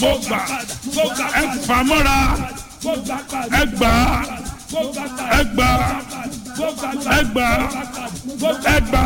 mo gbà ẹ fà mọ́ra ẹ gbà ẹ gbà ẹ gbà ẹ gbà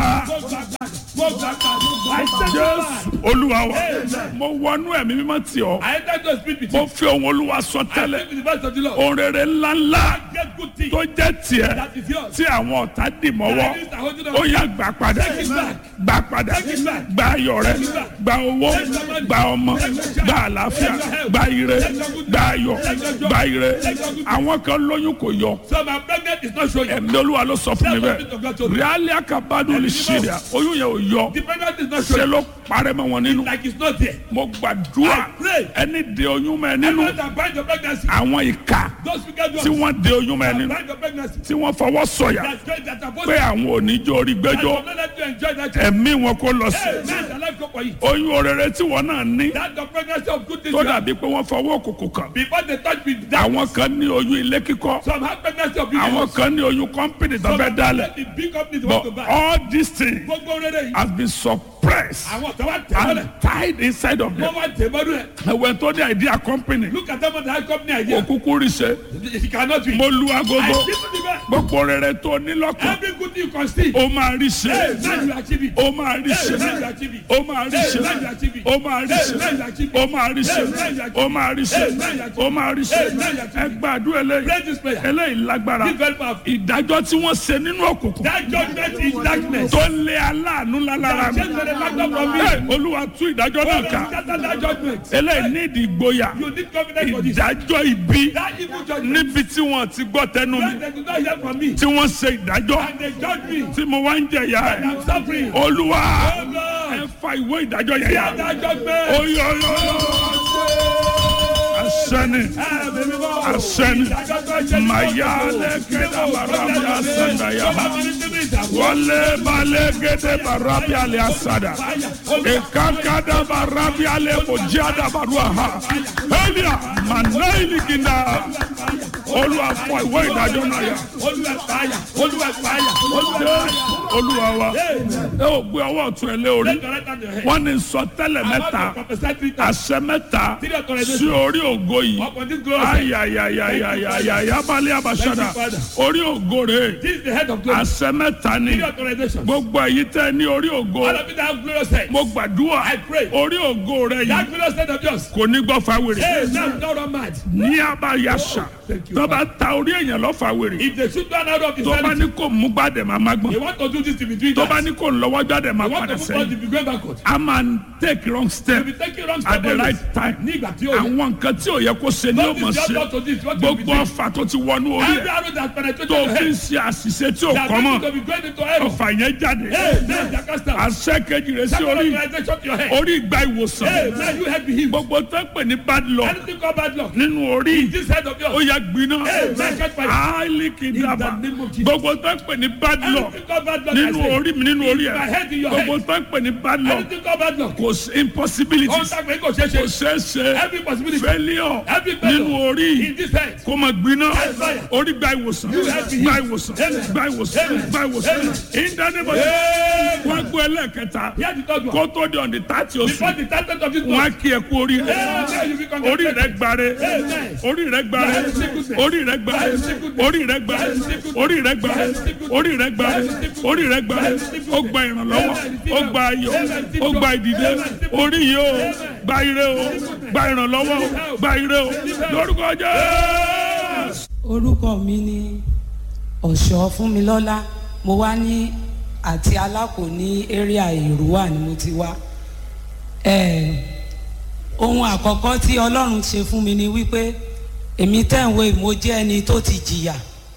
jésù olúwa wa mo wọnú ẹ̀mí mímọ́ tì ọ́ I enter to speak with mo you. fi ohun olúwa sọ I tẹ́lẹ̀ speak with the voice of the Lord. ohun rere ńláńlá Get good things tó jẹ́ tiẹ̀ that is yours. tí àwọn ọ̀tá dì mọ́wọ́ That is the holding ó on. yá gbà padà Take it back. gbà padà Take it back. gba ayọ̀ rẹ Take it back. gba owó Take your money. gba ọmọ Take your child. gba àlàáfíà Take your health. gba ire Take your good gba ayọ̀ Take your joy. gba ire Take your good àwọn kan lóyún kò yọ So my pregnant is not showing. ẹ̀mí olúwa ló sọ fún mi That's what God told bẹ́ẹ̀ me. ríálí àkàbádùn lè ṣe rẹ̀ oyún yẹn ò yọ The pregnant is not ṣe showing. ló parẹ́ mọ́ wọn nínú Like it's not there. mo gbàdúrà I pray. ẹni de oyún mọ́ ẹ nínú Everyone that bind your pregnancy. àwọn ìka Those wicked tí ones wọ́n de oyún mọ́ ẹ that nínú bind your pregnancy. tí wọ́n fọwọ́ sọ̀yà That joy that are supposed pé to àwọn oníjó orí that gbẹ́jọ́ will not let you enjoy that joy. ẹ̀mí wọn kó lọ sí Hey, man, the life go for you. oyún orere tí wọn náà ní That's the pregnancy of good things. tó you have. dàbí pé wọ́n fọwọ́ òkùnkùn kàn Before they touch with that, àwọn kan ní oyún ilé kíkọ́ some have pregnancy of àwọn billions. kan ní oyún kọ́mpìnì tó Some fẹ́ have dálẹ̀ the big companies want to but buy. all these things Gbogbo rere yìí. has been suppressed Àwọn tó wá tẹ̀ mọ́lẹ̀. and tied inside of them Wọ́n wá tẹ̀ mọ́lẹ̀. ẹ̀wẹ̀ tó ní idea company Look at them on the high company idea. òkúkú rí ṣe It cannot be. mo lu I agogo see to the best. gbogbo rere tó ní lọ́kàn Every good thing you conceive. ó máa rí Hey, ṣe man, you achieve it. ó máa rí Hey, ṣe man, you achieve it. ó máa rí ṣe Hey, man, you achieve it. ó máa rí ṣe Hey, man, you achieve it. ó máa rí ṣe Hey, man, you achieve it. ó máa rí ṣe Hey, man, you achieve it. ó máa rí ṣe Hey, man, you achieve ẹ it. gbàdúrà Pray eléyìí this prayer. eléyìí lágbára This very powerful. ìdájọ́ tí wọ́n ṣe nínú òkùnkùn That judgment is darkness. tó lé aláàánú lálára mi Change the factor from me. Hey, olúwa tú ìdájọ́ náà ká Scatter that judgment. eléyìí ní ìdí ìgboyà You need confidence for this. ìdájọ́ ibi That evil judgment. níbi tí wọ́n ti gbọ́ tẹnu mi When they do not hear from me. tí wọ́n ṣe ìdájọ́ And they judge me. tí mo wá ń jẹ̀yà And ẹ̀ I'm suffering. olúwa Oh God. ẹ fa ìwé ìdájọ́ yẹn yà Scatter that judgment. oyọyọ asẹni asẹni mayale kẹdà barabi asanda yaba wọlé balẹ̀ gẹ́dẹ́ barabi alẹ́ asada ìkàkàdà barabi alẹ́ kojada barua ha elia manaili ginda olúwa fọ ìwé ìdájọ́ náà yà olúwa wa ẹ ò gbé ọwọ́ ọ̀tún ẹ lé orí wọ́n ní sọtẹ́lẹ̀ mẹ́ta àṣẹ mẹ́ta sí orí ògo yìí ayayayayaya balẹ̀ abasada orí ògo rẹ̀ This is the head of glory. àṣẹ mẹ́ta ni Three authorizations. gbogbo èyí tẹ́ ní orí ògo All of you that have glorious head. mo gbàdúrà I pray. orí ògo rẹ̀ That yìí glorious head of yours. kò ní gbọ́ fáwèrè Hey, now don't run mad. ní abayasa Thank you, tó bá ta orí èèyàn lọ fáwèrè If they shoot one out of his tó bá hand, ní kò mú gbàdẹ̀ máa má they gbọ́n want to do this in between tó bá that. ní kò lọ́wọ́ jáde máa They want padà to move on sẹ́yìn to be going backward. a máa ń take wrong step If you take it wrong at step the always, right time ní ìgbà tí ó yẹ. àwọn nǹkan tí ò yẹ kó ṣe ni ó Don't mọ̀ just ṣe not to this, what you be gbogbo doing. ọfà tó ti wọnú orí Every ẹ̀ arrow that penetrated tó your fi ń head, ṣe àṣìṣe tí ò that kọ́ mọ́ means to be going into error. ọfà yẹn jáde Hey, man, Jacasta. àṣẹ kejì rẹ̀ sí Second orí authorization to your head. orí ìgbà ìwòsàn Hey, man, you head be healed. gbogbo tó ń pè ní bad luck Anything called bad luck. nínú orí This head of ó yours. yẹ gbiná Hey, man, catch fire. áìlì kìdàbà In the name of Jesus. gbogbo tó ń pè ní bad luck Anything called bad luck. I nínú say. orí mi nínú orí my ẹ̀ head in your gbogbo head. tó ń pè ní bad luck Anything called bad luck. kò sí impossibility Ohun tá a pè é kò ṣeé kò ṣe. ṣeé ṣe Every possibility. failure Every failure. nínú orí In this head. kó máa gbiná fire. orí gba ìwòsàn have been gba healed. ìwòsàn Amen. gba ìwòsàn Amen. gba ìwòsàn Amen. ìdánimọ̀ Amen. wọ́n gbé ẹlẹ́kẹta Hear the third one. kó tó di ọ̀dì tààtì Before oṣù the title of this wọ́n á month. kí ẹ kú orí rẹ Amen. You be orí rẹ congratulated. gbare Amen. orí rẹ gbare That is sickness. orí rẹ gbare That is sickness. orí rẹ gbare That is sickness. orí rẹ gbare That is sickness. orí rẹ gbare That is sickness. orí rẹ gbare That is sickness. ó gba ìrànlọ́wọ́ Amen. ó gba ayọ̀ Amen. ó gba ìdìde Amen. orí yìí ó gba ire o gba ìrànlọ́wọ́ o gba ire o lórúkọ Jésù. orúkọ mi ni ọ̀ṣọ́ fúnmilọ́lá mo wá ní àti alákò ní area èrúwà ni mo ti wá Eh, ohun àkọ́kọ́ tí ọlọ́run ṣe fún mi ni wípé èmi tẹ̀wé mo jẹ́ ẹni tó ti jìyà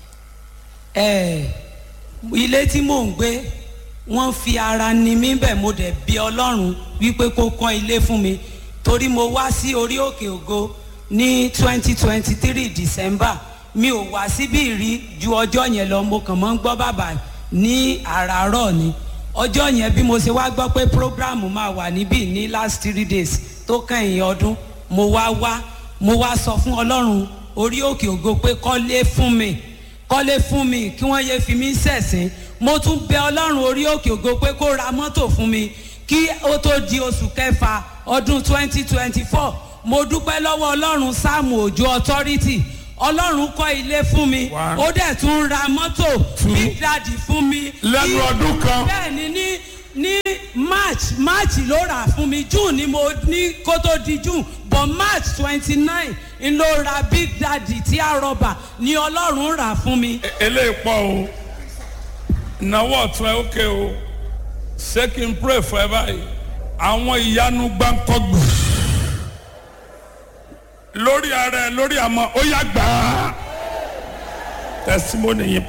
Eh, ilé tí mò ń gbé wọ́n fi ara ni mí bẹ̀ mo dẹ̀ bí ọlọ́run wípé kó kọ́ ilé fún mi torí mo wá sí orí òkè ògo ní twenty twenty three december mi ò wá síbí rí ju ọjọ́ yẹn lọ mo kàn mọ́ ń gbọ́ bàbá ní àràárọ̀ ni ọjọ́ yẹn bí mo ṣe wá gbọ́ pé program máa wà níbí ní last three days tó kẹ́yìn ọdún mo wá wá mo wá sọ fún ọlọ́run orí òkè ògo pé kọ́lé fún mi kọ́lé fún mi kí wọ́n yé fi mí sẹ̀sìn mo tún bẹ ọlọ́run orí òkè ògo pé kó ra mọ́tò fún mi kí ó tó di oṣù kẹfà ọdún twenty twenty four mo dúpẹ́ lọ́wọ́ ọlọ́run sáàmù òjò authority ọlọ́run kọ́ ilé fún mi One. ó dẹ̀ tún ra mọ́tò Two. big daddy fún mi. Lẹ́nu Ní- ọdún kan. bẹ́ẹ̀ ni ní ní march march ló rà fún mi june ni mo ní kó tó di june but march twenty nine n ló ra big daddy tí a rọba ni ọlọ́run rà fún mi. eléyìí pọ̀ o ìnáwó ọ̀tún ẹ ókè o ṣé kí n pray for ẹ báyìí àwọn ìyanu gbáǹkọ́gbù lórí ara ẹ lórí àmọ́ ó yá gbà á testimony yìí